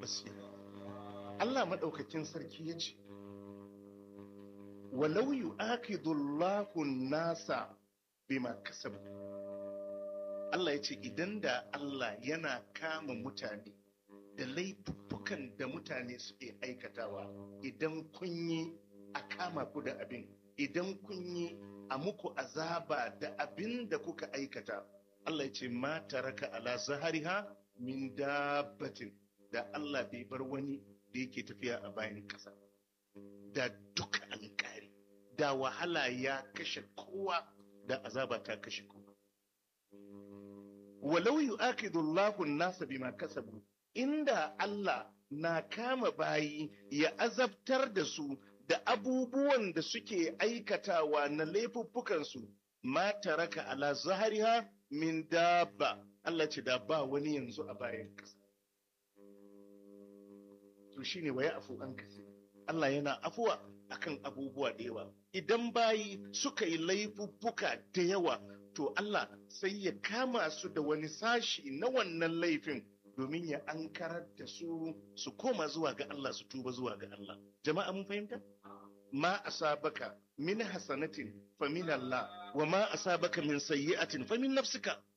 basira Allah maɗaukakin sarki ya ce walau yu'aqidullahu nasa bima kasabu Allah ya ce idan da Allah yana kama mutane da laifuffukan da mutane suke aikatawa idan kun yi a kama ku da abin idan kun yi a muku azaba da abin da kuka aikata Allah ya ce ma taraka ala zahariha min dabbatin da Allah bai bar wani da yake tafiya a bayan ƙasa da duka an kare da wahala ya kashe kowa da azaba ta kashe kowa walau yu'akidu Allahu an-nasa bima kasabu inda Allah na kama bayi ya azabtar da su da abubuwan da suke aikatawa na laifuffukansu ma taraka ala zahariha min dabba Allah ce da ba wani yanzu a bayan ƙasa to shine waya afu an kasi Allah yana afuwa akan abubuwa da yawa idan bayi suka yi laifuffuka da yawa to Allah sai ya kama su da wani sashi na wannan laifin domin ya ankarar da su su koma zuwa ga Allah su tuba zuwa ga Allah jama'a mun fahimta ma asabaka min hasanatin fa min Allah wa ma asabaka min sayyi'atin fa min nafsika